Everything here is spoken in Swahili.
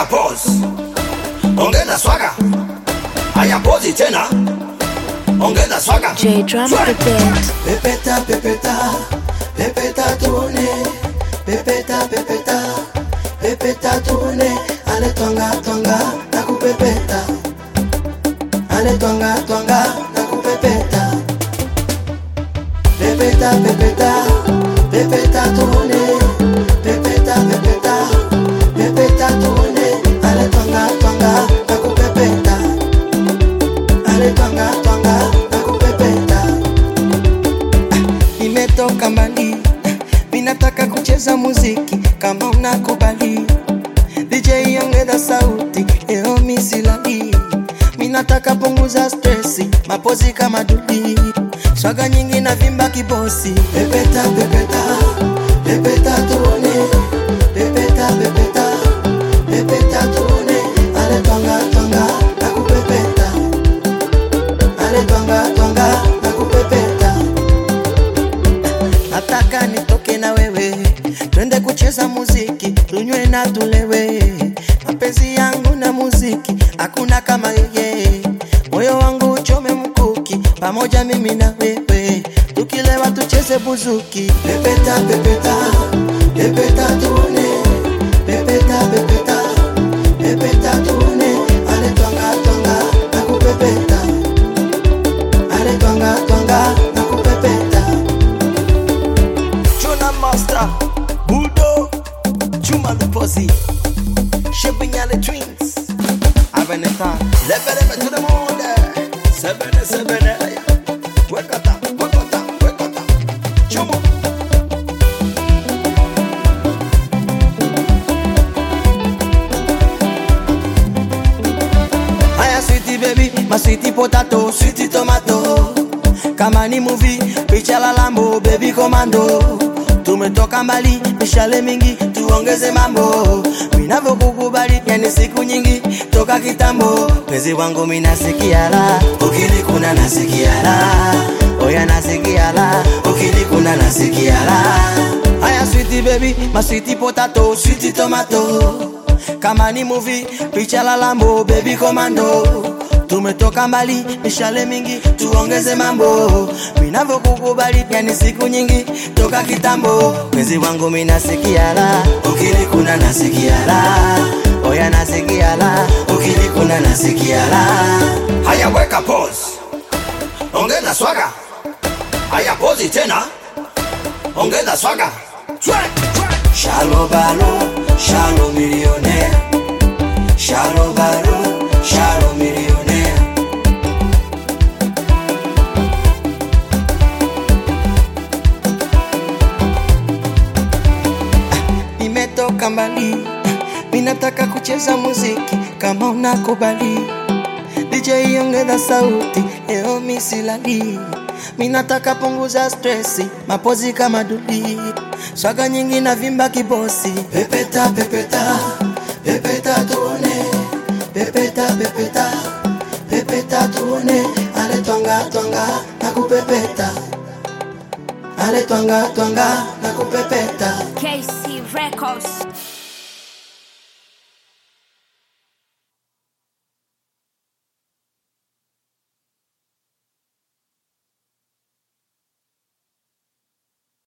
weka pause, ongeza swaga. Haya pozi tena, ongeza swaga. J Drum the band. Pepeta, pepeta, pepeta tuone, pepeta, pepeta, pepeta tuone, ale twanga twanga na kupepeta, ale twanga twanga na kupepeta, pepeta, pepeta, pepeta tuone, pepeta, pepeta, pepeta tuone, ale twanga twanga na kupepeta, ale twanga twanga na kupepeta nimetoka mbali, minataka kucheza muziki kama unakubali. DJ ongeza sauti, leo misilali, minataka punguza stresi, mapozi kama dudi, swaga nyingi na vimba kibosi. Pepeta, pepeta, pepeta tuone, pepeta, pepeta, pepeta tuone, ale twanga twanga na kupepeta, ale twanga twanga na kupepeta nataka nitoke na wewe twende kucheza muziki tunywe na tulewe mapenzi yangu na muziki hakuna kama yeye moyo wangu uchome mkuki pamoja mimi na wewe tukilewa tucheze buzuki pepeta pepeta pepeta tuone pepeta pepeta pepeta tuone ale twanga twanga na kupepeta ale twanga twanga na kupepeta Chuna Master, Budo, Chuma the Pussy, Shipping Alley Twins, Aveneta, Lebele to the moon there, Sebene Sebene, Wekata, Wekata, Wekata, Chuma. Haya sweetie baby, my sweetie potato, sweetie tomato. Kama ni movie, picha la Lambo, baby commando. Tumetoka mbali, mishale mingi, tuongeze mambo. Ninavyokukubali, yani siku nyingi, toka kitambo. Mpenzi wangu mimi nasikia la, ukinikuna nasikia la. Oya nasikia la, ukinikuna nasikia la. Haya sweetie baby, my sweetie potato, sweetie tomato kama ni movie picha la Lambo baby commando tumetoka mbali mishale mingi tuongeze mambo minavyokukubali yani siku nyingi toka kitambo mwezi wangu minasikia la ukinikuna nasikia la oya nasikia la ukinikuna nasikia la Haya weka pause, ongeza swaga. Haya pozi tena, ongeza swaga. Shalo balo, shalo millionaire. Shalo balo, shalo millionaire. Nimetoka mbali, minataka kucheza muziki kama unakubali. DJ ongeza sauti, leo misilali. Minataka punguza stresi, mapozi kama duli, swaga nyingi na vimba kibosi. Pepeta, pepeta, pepeta tuone, pepeta, pepeta, pepeta tuone, ale twanga twanga na kupepeta, ale twanga twanga na kupepeta. KC Records.